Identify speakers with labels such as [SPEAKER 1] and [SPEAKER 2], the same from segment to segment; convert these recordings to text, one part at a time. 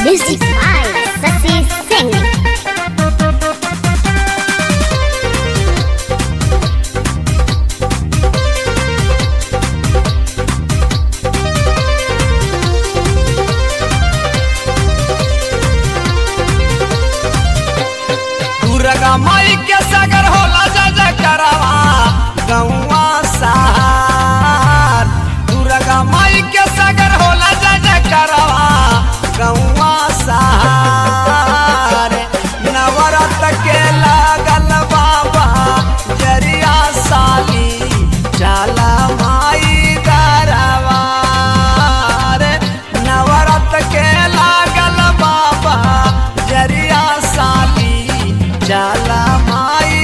[SPEAKER 1] Music by Sasi Singh.
[SPEAKER 2] Durga माई के सागर होला जय जय करवा गौवा सहार दुर्गा माई के सागर होला जय जय करवा गौवा सहार नवरत के लागल बाबा जरिया साली चला माई दरबार नवरत के लागल बाबा जरिया साली चला माई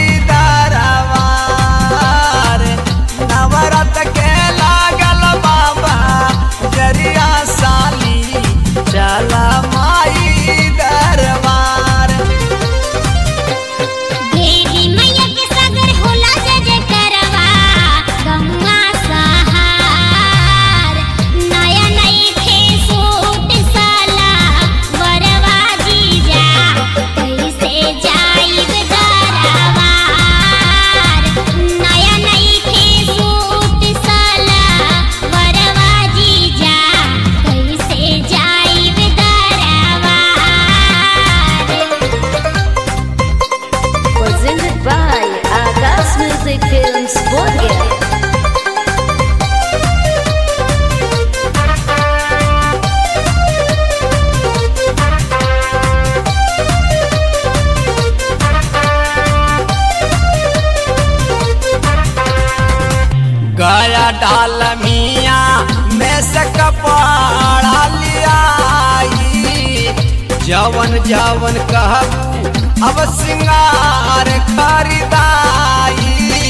[SPEAKER 2] दरबार नवरत के लागल बाबा जरिया साली चला माई दरबार
[SPEAKER 1] देवी मैया के सागर होला जय जय करवा गौवा सहार नया नई खे सूट साला वरवा जीजा कैसे जाइब दरबार नया नई खे सूट साला वरवा जीजा कैसे जाइब दरबार
[SPEAKER 3] Presented by Agas Music Films Bolger.
[SPEAKER 2] गया डाल मिया में से कपड़ा लिया जवन जवन कहबू अब सिंगार खरीदाई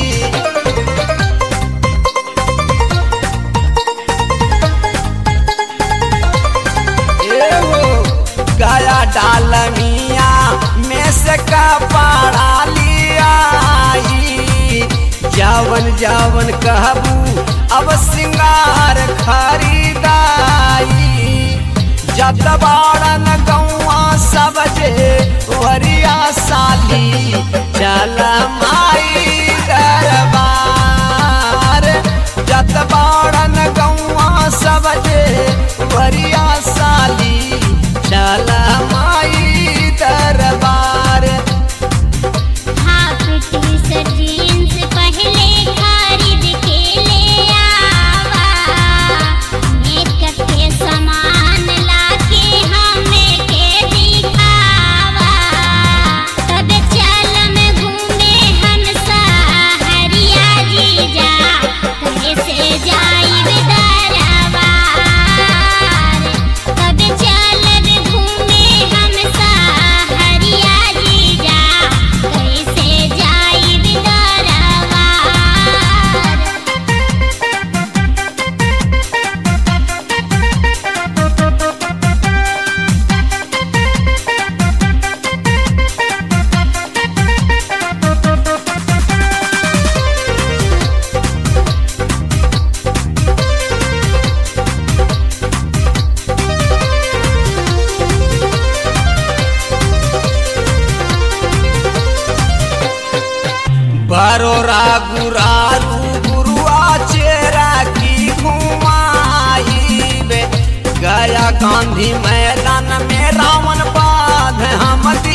[SPEAKER 2] एहो गया डाल मिया में से कपड़ा लिया जावन जावन कहबू अब सिंगार खरीदाई जत बाड़न गौआ सब जे वरिया साली चल माई दरबार जत बाड़न गौआ सब जे वरिया साली चल माई दरबार
[SPEAKER 1] हाफ टी-शर्ट जीन्स पहले खरीद के ले आवा मेकअप के सामान लाके हमें के दिखावा तब चलम घूमे हम सहरिया जीजा कैसे जाइब दरबार तब चलब घूमे हम सहरिया जीजा कैसे जाइब दरबार
[SPEAKER 2] बरोरा गुरारू गुरुआ चेरा की घुमाई बे गया गांधी मैदान में रावण बाध हम